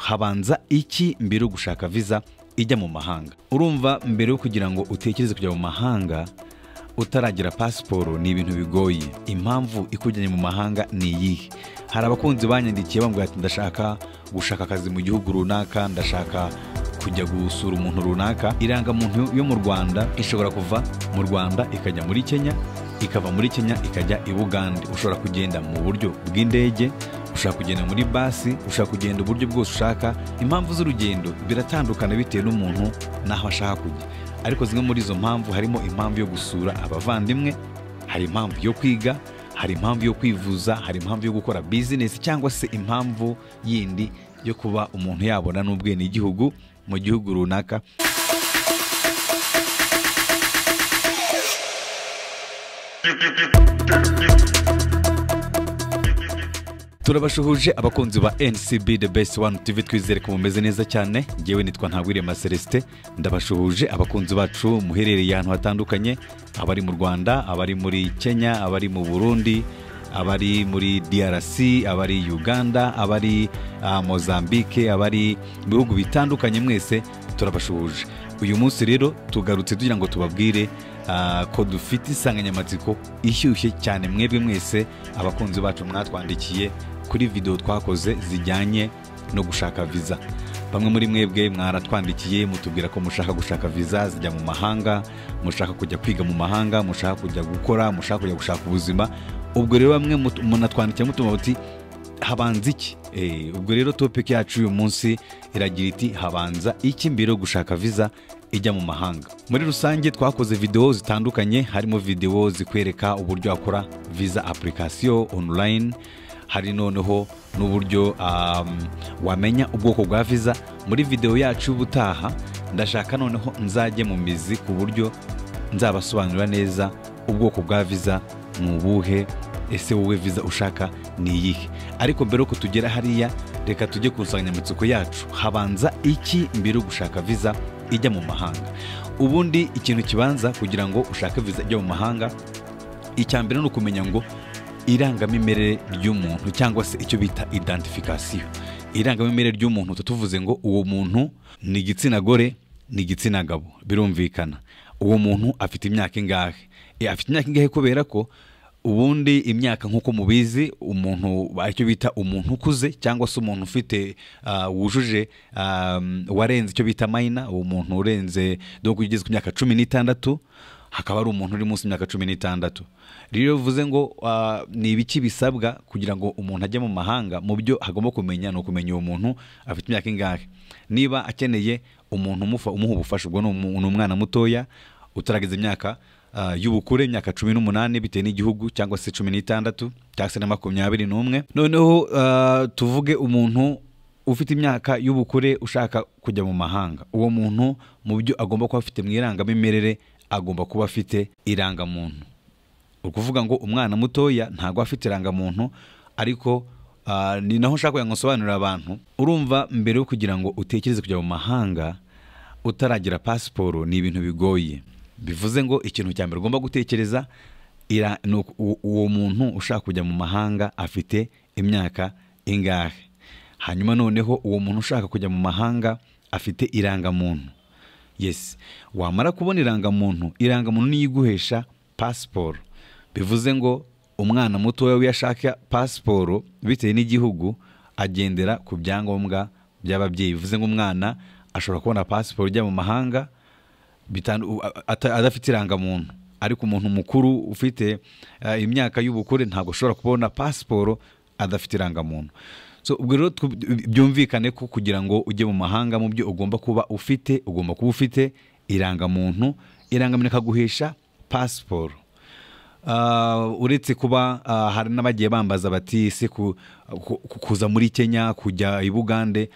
habanza iki mbere yo gushaka viza ijya mu mahanga urumva mbere yo kugira ngo utekereze kujya mu mahanga utaragira pasiporo ni ibintu bigoye impamvu ikujyanye mu mahanga ni iyihe hari abakunzi banyandikiye bambwira ati ndashaka gushaka akazi mu gihugu runaka ndashaka kujya gusura umuntu runaka irangamuntu yo mu rwanda ishobora kuva mu rwanda ikajya muri kenya ikava muri kenya ikajya i bugande ushobora kugenda mu buryo bw'indege ushaka kugenda muri basi ushaka kugenda uburyo bwose ushaka impamvu z'urugendo biratandukana bitewe n'umuntu n'aho ashaka kujya ariko zimwe muri izo mpamvu harimo impamvu yo gusura abavandimwe hari impamvu yo kwiga hari impamvu yo kwivuza hari impamvu yo gukora bizinesi cyangwa se impamvu yindi yo kuba umuntu yabona n'ubwenegihugu mu gihugu runaka turabashuhuje abakunzi ba ncb the best one tv twizere ko mumeze neza cyane ngewe nitwa ntagwirema celestin ndabashuhuje abakunzi bacu muherereye ahantu hatandukanye abari mu rwanda abari muri kenya abari mu burundi abari muri drc abari uganda abari ah, mozambique abari mu bihugu bitandukanye mwese turabashuhuje uyu munsi rero tugarutse tugira ngo tubabwire ah, ko dufite insanganyamatsiko ishyushye cyane mwebwe mwese abakunzi bacu mwatwandikiye kuri videwo twakoze zijyanye no gushaka viza bamwe muri mwebwe mwaratwandikiye mutubwira ko mushaka gushaka viza zijya mu mahanga mushaka kujya kwiga mu mahanga mushaka kujya gukora mushaka kujya gushaka ubuzima ubwo rero bamwe mut- munatwandikiye mutuma muti habanza iki Eh, ubwo rero topic yacu uyu munsi iragira iti habanza iki mbere yo gushaka viza ijya mu mahanga muri rusange twakoze videwo zitandukanye harimo videwo zikwereka uburyo wakora viza application online hari noneho n'uburyo um, wamenya ubwoko bwa viza muri videwo yacu y'ubutaha ndashaka noneho nzajye mu mizi ku buryo nzabasobanurira neza ubwoko bwa viza ni ubuhe ese wowe viza ushaka ni iyihe ariko mbere yuko tugera hariya reka tujye ku nsanganyamatsiko yacu habanza iki mbere yo gushaka viza ijya mu mahanga ubundi ikintu kibanza kugira ngo ushake viza ijya mu mahanga icya mbere ni ukumenya ngo irangamimerere ry'umuntu cyangwa se icyo bita identification irangamimerere ry'umuntu tutuvuze ngo uwo muntu ni igitsina gore ni igitsina gabo birumvikana uwo muntu afite imyaka ingahe E, afite imyaka ingahe kubera ko ubundi imyaka nk'uko mubizi umuntu icyo bita umuntu ukuze cyangwa se umuntu ufite ah, wujuje ah, warenze icyo bita mayina uwo muntu urenze dore ko ugeze ku myaka cumi n'itandatu hakaba hari umuntu uri munsi y'imyaka cumi n'itandatu rero iyo bivuze ngo ah, ni ibiki bisabwa kugira ngo umuntu ajye mu mahanga mu byo agomba kumenya ni ukumenya uwo muntu afite imyaka ingahe niba akeneye umuntu umufa- umuha ubufasha ubwo ni umu- ni umwana mutoya utarageza imyaka ah, y'ubukure imyaka cumi n'umunani bitewe n'igihugu cyangwa se cumi n'itandatu cyangwa se na makumyabiri n'umwe noneho ah, tuvuge umuntu ufite imyaka y'ubukure ushaka kujya mu mahanga uwo muntu mu byo agomba kuba afite mu irangamimerere agomba kuba afite irangamuntu ni ukuvuga ngo umwana mutoya ntabwo aba afite irangamuntu ariko ah, ni naho nshaka kugira ngo nsobanurire abantu urumva mbere yo kugira ngo utekereze kujya mu mahanga utaragira pasiporo ni ibintu bigoye bivuze ngo ikintu cya mbere ugomba gutekereza ira- ni uku- u- uwo muntu ushaka kujya mu mahanga afite imyaka ingahe hanyuma noneho uwo muntu ushaka kujya mu mahanga afite irangamuntu yes wamara kubona irangamuntu irangamuntu niyo iguhesha pasiporo bivuze ngo umwana mutoya wiyashaka pasiporo bitewe n'igihugu agendera ku byangombwa by'ababyeyi bivuze ngo umwana ashobora kubona pasiporo ijya mu mahanga bitandu- u- a- ata- adafite irangamuntu ariko umuntu mukuru ufite eh, imyaka y'ubukure ntabwo ashobora kubona pasiporo adafite irangamuntu so ubwo rero twu- byumvikane ko kugira ngo ujye mu mahanga mu byo ugomba kuba ufite ugomba kuba ufite irangamuntu irangamuntu ikaguhesha pasiporo Uh, uretse kuba uh, hari n'abagiye bambaza bati ese ku- ku- ku- kuza muri kenya kujya i bugande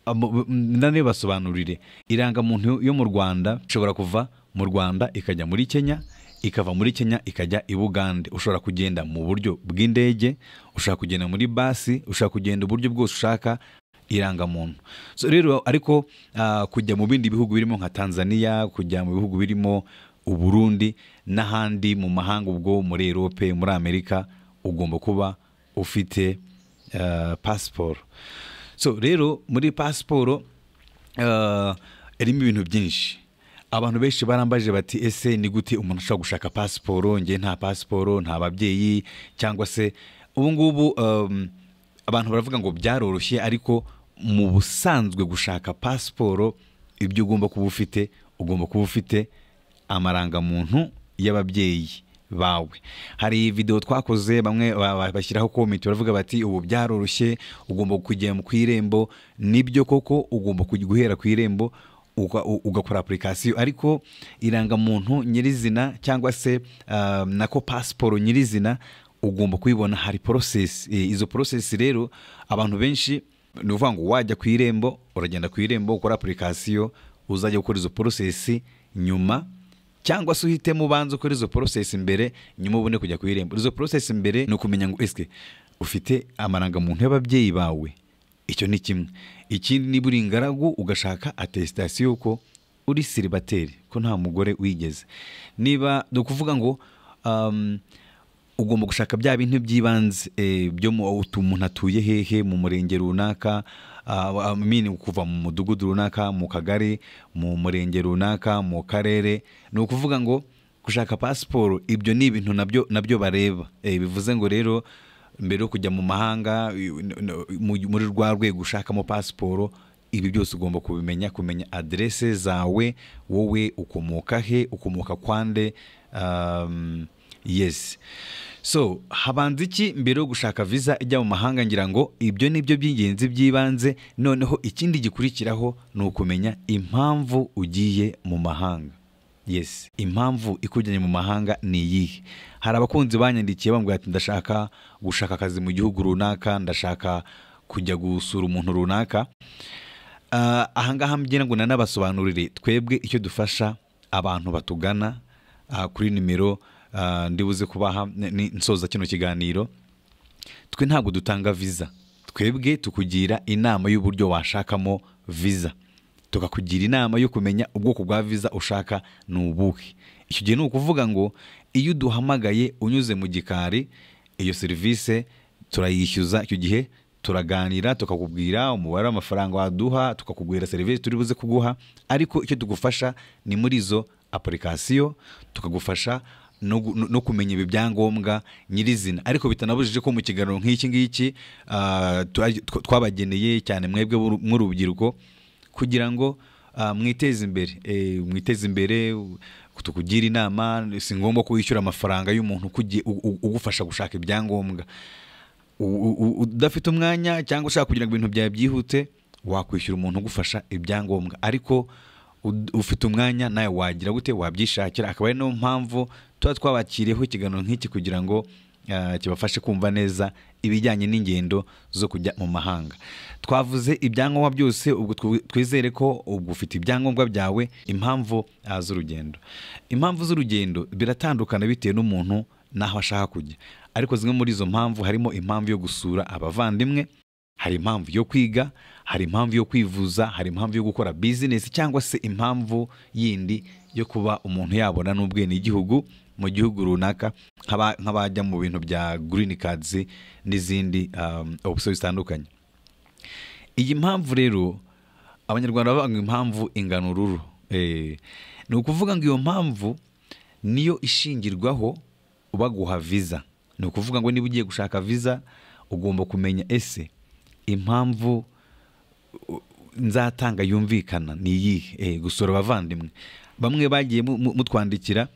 Amo- m- nane basobanurire irangamuntu yo mu rwanda ishobora kuva mu rwanda ikajya muri kenya ikava muri kenya ikajya i bugande ushobora kugenda mu buryo bw'indege ushobora kugenda muri basi ushobora kugenda uburyo bwose ushaka irangamuntu so rero ariko ah, kujya mu bindi bihugu birimo nka tanzania kujya mu bihugu birimo uburundi n'ahandi mu mahanga ubwo muri erope muri amerika ugomba kuba ufite ah, pasiporo so rero muri pasiporo eh, irimo ibintu byinshi abantu benshi barambaje bati ese ni gute umuntu ashobora gushaka pasiporo ngewe nta pasiporo nta babyeyi cyangwa se ubu ngubu em, abantu baravuga ngo byaroroshye ariko mu busanzwe gushaka pasiporo ibyo ugomba kuba ufite ugomba kuba ufite amarangamuntu y'ababyeyi bawe hari videwo twakoze bamwe ba- ba- bashyiraho komenti baravuga bati ubu byaroroshye ugomba kujya ku irembo nibyo koko ugomba kujya guhera ku irembo uga- u- ugakora apurikasiyo ariko irangamuntu nyirizina cyangwa se ah, nako pasiporo nyirizina ugomba kuyibona hari porosesi Eh, izo porosesi rero abantu benshi ni ukuvuga ngo wajya ku irembo uragenda ku irembo ukora apurikasiyo uzajya gukora izo porosesi nyuma cyangwa se uhitemo ubanza ukora izo porosesi mbere nyuma ubone kujya ku irembo izo porosesi mbere ni ukumenya ngo esike ufite amarangamuntu y'ababyeyi bawe icyo ni kimwe ikindi niba uri ingaragu ugashaka atesitasiyo y'uko uri siribateri ko nta mugore wigeze niba ni ukuvuga ngo um, ugomba gushaka bya bintu by'ibanze eh, byo mu utu- umuntu atuye hehe mu murenge runaka ah, I mean, kuva mu mudugudu runaka mu kagari mu murenge runaka mu karere ni ukuvuga ngo gushaka pasiporo ibyo ni ibintu nabyo nabyo bareba Eh, bivuze ngo rero mbere yo kujya mu mahanga i- n- n- mu- muri rwa rwego ushakamo pasiporo ibi byose ugomba kubimenya kumenya aderese zawe wowe ukomoka he ukomoka kwande um, yes so habanza iki mbere yo gushaka visa ijya mu mahanga ngira ngo ibyo ni byo by'ingenzi by'ibanze noneho ikindi gikurikiraho ni ukumenya impamvu ugiye mu mahanga yes impamvu ikujyanye mu mahanga ni iyihe hari abakunzi banyandikiye bambwira ati ndashaka gushaka akazi mu gihugu runaka ndashaka kujya gusura umuntu runaka Ah, ahangaha mbyina ngo nanabasobanurire twebwe icyo dufasha abantu batugana ah, kuri nimero ah, ndibuze kubaha ni- ni- nsoza kino kiganiro twe ntabwo dutanga viza twebwe tukugira inama y'uburyo washakamo viza tukakugira inama yo kumenya ubwoko bwa viza ushaka ni ubuhe icyo gihe ni ukuvuga ngo iyo uduhamagaye unyuze mu gikari iyo serivisi turayishyuza icyo gihe turaganira tukakubwira umubare w'amafaranga waduha tukakubwira serivisi turi buze kuguha ariko icyo tugufasha ni muri izo apurikasiyo tukagufasha no gu- no- no kumenya ibi byangombwa nyirizina ariko bitanabujije ko mu kiganiro nk'iki ngiki ah, twa- tw- twabageneye cyane mwebwe b'uru- mw'urubyiruko kugira ngo ah, mwiteze imbere Eh, mwiteze imbere u- tukugira inama si ngombwa ko wishyura amafaranga y'umuntu ukugi- u- u- ugufasha gushaka ibyangombwa u- u- udafite umwanya cyangwa ushaka kugira ngo ibintu byawe byihute wakwishyura umuntu ugufasha ibyangombwa ariko ud- ufite umwanya nawe wagira gute wabyishakira akaba ari niyo mpamvu tuba twabakiriyeho ikiganiro nk'iki kugira ngo ah, kibafashe kumva neza ibijyanye n'ingendo zo kujya mu mahanga twavuze ibyangombwa byose ubwo twi- twizere ko ubwo ufite ibyangombwa byawe impamvu ah, z'urugendo impamvu z'urugendo biratandukana bitewe n'umuntu n'aho ashaka kujya ariko zimwe muri izo mpamvu harimo impamvu yo gusura abavandimwe hari impamvu yo kwiga hari impamvu yo kwivuza hari impamvu yo gukora bizinesi cyangwa se impamvu yindi yo kuba umuntu yabona n'ubwenegihugu mu gihugu runaka nk'aba- nk'abajya mu bintu bya green cards n'izindi um, opsiyo zitandukanye iyi mpamvu rero abanyarwanda bavuga ngo impamvu ingana ururo Eh, ni ukuvuga ngo iyo mpamvu niyo ishingirwaho baguha viza ni ukuvuga ngo niba ugiye gushaka viza ugomba kumenya ese impamvu nzatanga yumvikana ni iyihe Eh, gusura abavandimwe bamwe bagiye mu- mu- mutwandikira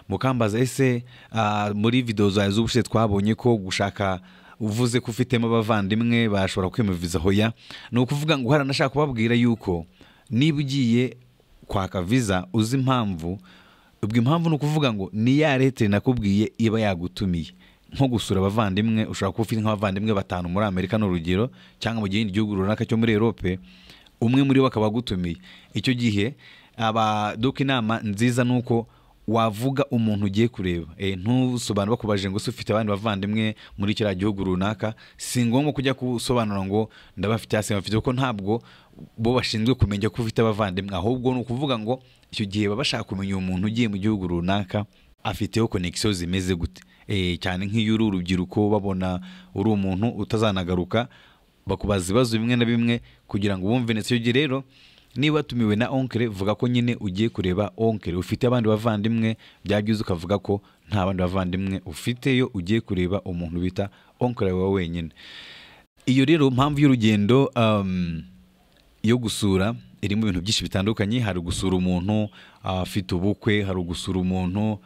mukambaza ese ah, muri videwo zawe z'ubushize twabonye ko gushaka uvuze ko ufitemo abavandimwe bashobora kwiyumviza hoya ni ukuvuga ngo haranashaka kubabwira yuko niba ugiye kwaka viza uzi impamvu ubwo impamvu ni ukuvuga ngo ni ya leta nakubwiye iba yagutumiye nko gusura abavandimwe ushobora kuba ufite nk'abavandimwe batanu muri amerika ni urugero cyangwa mu gihe gihugu runaka cyo muri erope umwe muri bo akaba agutumiye icyo gihe abaduka inama nziza ni uko wavuga umuntu ugiye kureba e, ntusobanure bakubaje ngo se ufite abandi bavandimwe muri kiriya gihugu runaka si ngombwa kujya gusobanura ngo ndabafite hasi bafite kuko ntabwo bo bashinzwe kumenya ko ufite abavandimwe ahubwo ni ukuvuga ngo icyo gihe baba bashaka kumenya uwo muntu ugiye mu gihugu runaka afiteho konegisiyo zimeze gute e, cyane nk'iyo uri urubyiruko babona uri umuntu utazanagaruka bakubaza ibibazo bimwe na bimwe kugira ngo wumve ndetse ujye rero niba watumiwe na onkere vuga ko nyine ugiye kureba onkere ufite abandi bavandimwe byajya uza ukavuga ko nta bandi bavandimwe ufiteyo ugiye kureba umuntu bita onkere wawe wenyine iyo rero mpamvu y'urugendo um, yo gusura irimo ibintu byinshi bitandukanye hari gusura umuntu ah, afite ubukwe hari gusura umuntu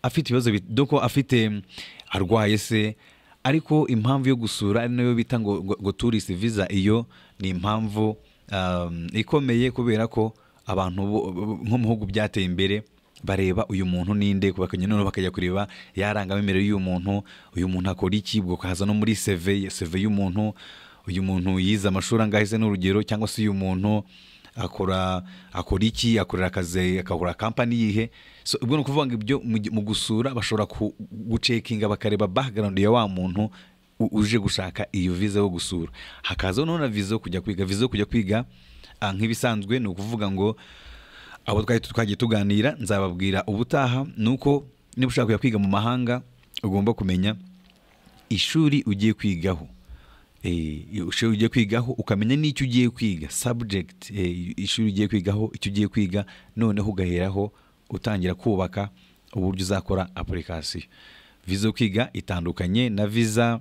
afite ibibazo bit- doko afite mm, arwaye se ariko impamvu yo gusura ari nayo bita ngo, ngo, ngo tourist visa iyo ni impamvu um, ikomeye kubera ko abantu bo- bo- nko mu bihugu byateye imbere bareba uyu muntu ninde bakajya noneho bakajya kureba yarangamimerere y'uyu muntu uyu muntu akora iki ubwo ukahaza no muri seve seve y'umuntu uyu muntu yize amashuri angahe se n'urugero cyangwa se uyu muntu akora akora iki akorera akazi akakora kampani yihe so ubwo ni ukuvuga ngo ibyo mu gi- mu gusura bashobora ku- gucekinga bakareba background ya wa muntu u- uje gushaka iyo viza yo gusura hakaza noneho na viza yo kujya kwiga viza yo kujya kwiga ah, nk'ibisanzwe ni ukuvuga ngo abo twari twagiye tuganira nzababwira ubutaha ni uko niba ushaka kujya kwiga mu mahanga ugomba kumenya ishuri ugiye kwigaho Eh, ishuri ugiye kwigaho ukamenya n'icyo ugiye kwiga subject eh, ishuri ugiye kwigaho icyo ugiye kwiga noneho ugaheraho utangira kubaka uburyo uzakora application viza yo kwiga itandukanye na viza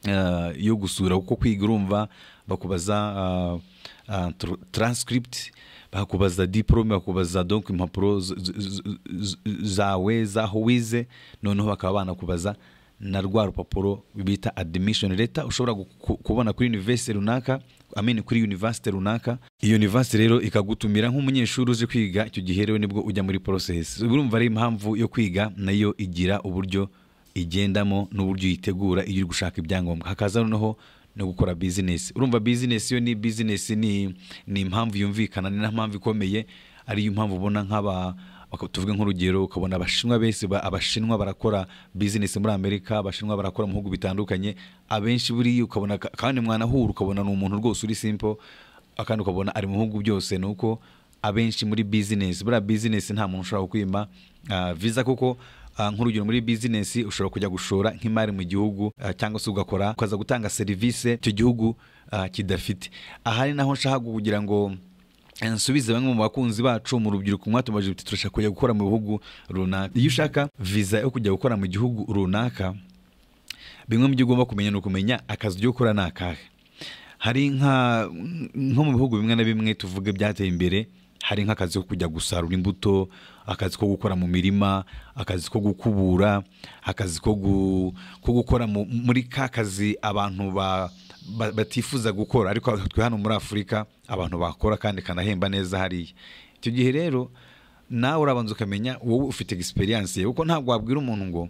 eh, yo gusura kuko kwiga urumva bakubaza ah, ah, tr- transcript bakubaza diplome bakubaza donc impapuro z- z- z- z- zawe zaho wize noneho bakaba banakubaza na rwa rupapuro bita admission letter ushobora gu- ku- kubona kuri university runaka amene kuri university runaka iyo university rero ikagutumira nk'umunyeshuri uje kwiga icyo gihe rero nibwo ujya muri process urumva ari impamvu yo kwiga nayo igira uburyo igendamo n'uburyo uyitegura iyo uri gushaka ibyangombwa hakaza noneho no gukora bizinesi urumva bizinesi yo ni bizinesi ni ni impamvu yumvikana ni na mpamvu ikomeye ariyo mpamvu ubona nk'aba baka- tuvuge nk'urugero ukabona abashinwa bese ba- abashinwa barakora bizinesi muri amerika abashinwa barakora mu bihugu bitandukanye abenshi buriya ukabona ka- kandi mwanahura ukabona ni umuntu rwose uri simple akandi ukabona ari mu bihugu byose ni uko abenshi muri bizinesi buriya bizinesi nta muntu ushobora kwima viza kuko ah, nk'urugero muri bizinesi ushobora kujya gushora nk'imari mu gihugu ah, cyangwa se ugakora ukaza gutanga serivisi icyo gihugu ah, kidafite aha ni naho nshaka kugira ngo eh, nsubize bamwe mu bakunzi bacu mu rubyiruko mwatumaje uti turashaka kujya gukora mu bihugu runaka iyo ushaka viza yo kujya gukora mu gihugu runaka bimwe mu byo ugomba kumenya ni ukumenya akazi ujya gukora ni akahe hari nka nko mu bihugu bimwe na bimwe tuvuge byateye imbere hari nk'akazi ko kujya gusarura imbuto akazi ko gukora mu mirima akazi ko gukubura akazi ko gu- ko gukora mu- muri ka kazi abantu ba- ba- batifuza gukora ariko twe hano muri afurika abantu bakora kandi kanahemba neza hariya icyo gihe rero nawe urabanza ukamenya wowe ufite egisperiyanse kuko ntabwo wabwira umuntu ngo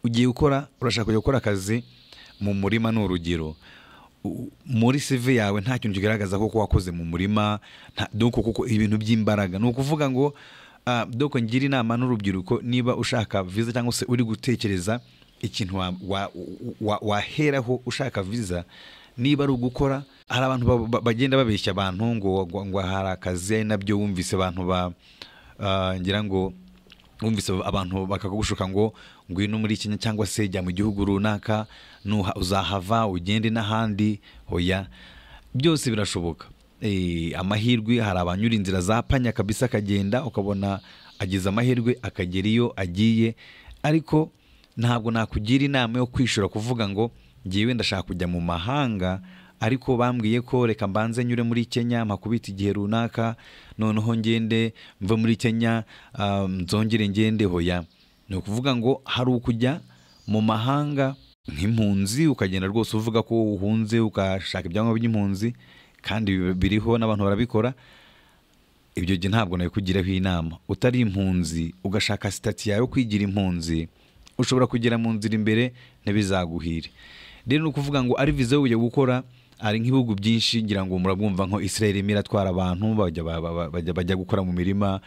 ugiye gukora urashaka kujya gukora akazi mu murima ni urugero U- muri CV yawe nta kintu kigaragaza ko wakoze mu murima nta doko kuko ibintu by'imbaraga ni ukuvuga ngo ah, doko ngira inama n'urubyiruko niba ushaka viza cyangwa se uri gutekereza ikintu wa- wa- wa- waheraho ushaka viza niba ari ugukora hari abantu ba- ba- bagenda babeshya abantu ngo ngo- ngo hari akazi ari nabyo wumvise abantu ba ah, ngira ngo wumvise abantu bakakugushuka ngo ngwino muri kenya cyangwa se jya mu gihugu runaka nuha uzahava ugende n'ahandi oya byose birashoboka Eh, amahirwe hari abanyura inzira za panya kabisa akagenda ukabona agize amahirwe akagera iyo agiye ariko ntabwo nakugira inama yo kwishura kuvuga ngo ngewe ndashaka kujya mu mahanga ariko bambwiye ko reka mbanze nyure muri kenya mpakubita igihe runaka noneho ngende mve muri kenya ah, nzongere ngende hoya ni ukuvuga ngo hari ukujya mu mahanga nk'impunzi ukagenda rwose uvuga ko uhunze ukashaka ibyangombwa by'impunzi kandi biriho n'abantu barabikora ibyo gihe ntabwo nabikugiraho inama utari impunzi ugashaka sitati yawe yo kwigira impunzi ushobora kugera mu nzira imbere ntibizaguhire rero ni ukuvuga ngo ari viza yo kujya gukora ari nk'ibihugu byinshi ngira ngo murabwumva nko israel irimo iratwara abantu bajya, ba- ba- ba- bajya, bajya gukora mu mirima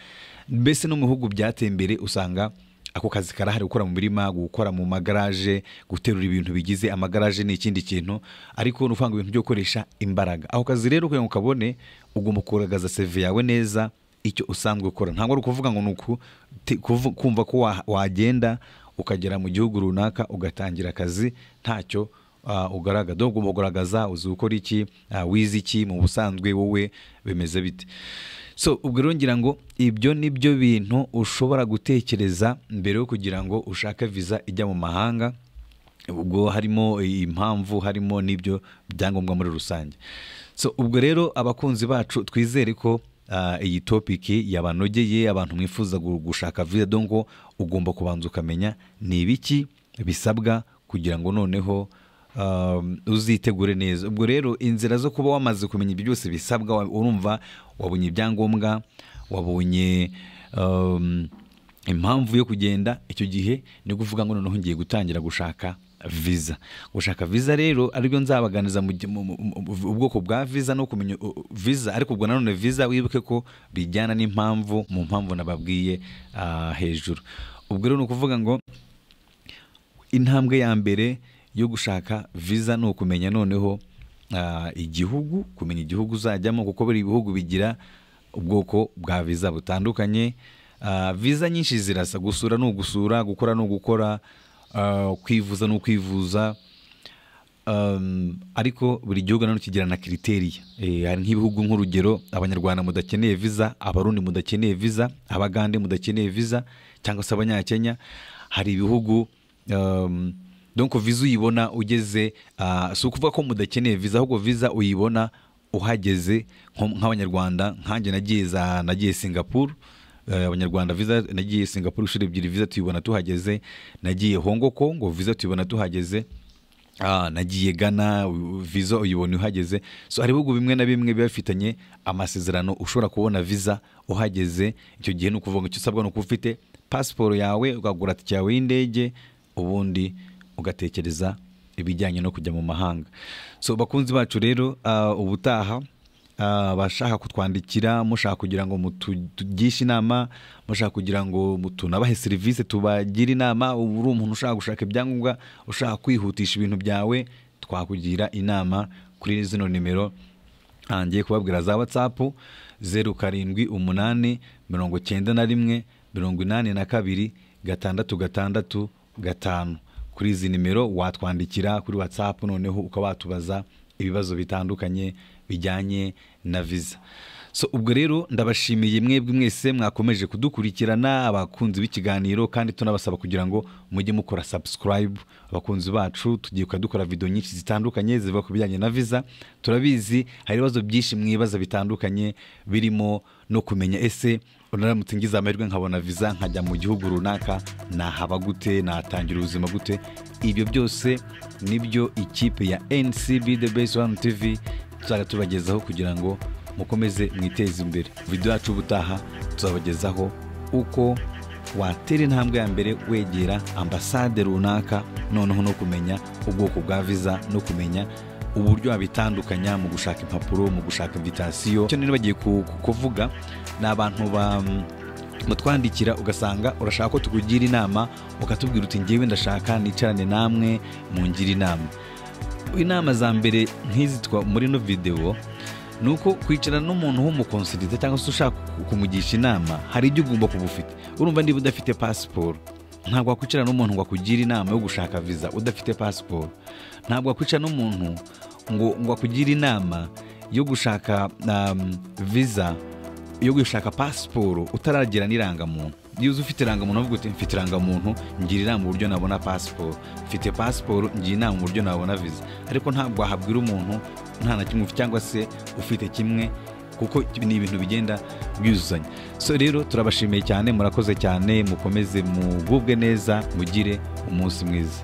mbese no mu bihugu byateye imbere usanga ako kazi karahari gukora mu mirima gukora mu magaraje guterura ibintu bigize amagaraje ni ikindi kintu ariko ni ukuvuga ngo ibintu byo gukoresha imbaraga ako kazi rero kugira ngo ukabone ugomba kugaragaza seve yawe neza icyo usanzwe ukora ntabwo ari ukuvuga ngo ni uku- ti- kuvu- kumva ko wa- wagenda ukagera mu gihugu runaka ugatangira akazi ntacyo ah, ugaragaza dore ugomba kugaragaza uzi gukora iki ah, wize iki mu busanzwe wowe bimeze bite so ubwo rero ngira ngo ibyo ni byo bintu ushobora gutekereza mbere yo kugira ngo ushake viza ijya mu mahanga ubwo harimo impamvu harimo n'ibyo byangombwa muri rusange so ubwo rero abakunzi bacu twizere ko ah, iyi topiki yabanogeye abantu mwifuza gu- gushaka viza dongo ugomba kubanza ukamenya ni ibiki bisabwa kugira ngo noneho um, uzitegure neza ubwo rero inzira zo kuba wamaze kumenya ibyo byose bisabwa wa- urumva wabonye ibyangombwa wabonye um, impamvu yo kugenda icyo gihe ni ukuvuga ngo noneho ngiye gutangira gushaka viza gushaka viza rero aribyo nzabaganiza mu gi- mu- mu- mu- ubwoko bwa viza no kumenya uh, uh, viza ariko ubwo nanone viza wibuke ko bijyana n'impamvu mu mpamvu nababwiye ah, hejuru ubwo rero ni ukuvuga ngo intambwe ya mbere yo gushaka viza ni ukumenya noneho ah, igihugu kumenya igihugu uzajyamo kuko buri bihugu bigira ubwoko bwa viza butandukanye Ah, viza nyinshi zirasa gusura ni ugusura gukora ni ugukora ah, kwivuza ni ukwivuza Um, ariko buri gihugu nanone kigira na kiriteriya Eh, hari nk'ibihugu nk'urugero abanyarwanda mudakeneye viza abarundi mudakeneye viza abagande mudakeneye viza cyangwa se abanyakenya hari ibihugu um, donc viza uyibona ugeze ah, si ukuvuga ko mudakeneye viza ahubwo viza uyibona uhageze nko- nk'abanyarwanda nkanjye nagiye za- nagiye singapore Eh, abanyarwanda viza nagiye singapore inshuro ebyiri viza tuyibona tuhageze nagiye hongo kongo viza tuyibona tuhageze Ah, nagiye gana u- viza uyibona uhageze so hari ibihugu bimwe na bimwe biba bifitanye amasezerano ushobora kubona viza uhageze icyo gihe ni ukuvuga ngo icyo usabwa ni ukuba ufite pasiporo yawe ukagura tike yawe y'indege ubundi ugatekereza ibijyanye no kujya mu mahanga so bakunzi bacu rero ah, ubutaha Ah, abashaka kutwandikira mushaka kugira ngo mutu- tugishe inama mushaka kugira ngo mu- tunabahe serivisi tubagire inama ubu uri umuntu ushaka gushaka ibyangombwa ushaka kwihutisha ibintu byawe twakugira inama kuri zino nimero ah, ngiye kubabwira za watsapu zeru karindwi umunani mirongo cyenda na rimwe mirongo inani na kabiri gatandatu gatandatu gatanu kuri izi nimero watwandikira kuri whatsapp noneho ukaba watubaza ibibazo bitandukanye bijyanye na viza so ubwo rero ndabashimiye mwebwe mwese mwakomeje kudukurikirana abakunzi b'ikiganiro kandi tunabasaba kugira ngo mujye mukora subscribe abakunzi bacu tugiye kujya dukora video nyinshi zitandukanye zivuga ku bijyanye na viza turabizi hari ibibazo byinshi mwibaza bitandukanye birimo no kumenya ese unaramutse ngize amahirwe nkabona viza nkajya mu gihugu runaka nahaba gute natangira ubuzima gute ibyo byose nibyo ikipe ya ncb the best one tv tuzajya tubagezaho kugira ngo mukomeze mwiteze imbere video yacu ubutaha tuzabagezaho uko watera intambwe ya mbere wegera ambasade runaka noneho no kumenya ubwoko bwa viza no kumenya uburyo wabitandukanya mu gushaka impapuro mu gushaka invitasiyo icyo rero bagiye ku- ku- kuvuga ni abantu ba mutwandikira ugasanga urashaka ko tukugira inama ukatubwira uti ngewe ndashaka nicarane namwe mungire inama inama za mbere nk'izi twa- muri ino videwo ni uko kwicarana n'umuntu w'umukonserize cyangwa se ushaka ku- kumugisha inama hari ibyo ugomba kuba ufite urumva niba udafite pasiporo ntabwo wakwicarana n'umuntu ngo akugira inama yo gushaka viza udafite pasiporo ntabwo wakwicarana n'umuntu ngo ngo akugire inama yo gushaka um, viza yo gushaka pasiporo utaragira n'irangamuntu iyo uzi ufite irangamuntu uvuga uti mfite irangamuntu ngira inama uburyo nabona pasiporo mfite pasiporo ngira inama uburyo nabona viza ariko ntabwo wahabwira umuntu nta na kimwe ufite cyangwa se ufite kimwe kuko ni ibintu bigenda byuzuzanya so rero turabashimiye cyane murakoze cyane mukomeze mugubwe neza mugire umunsi mwiza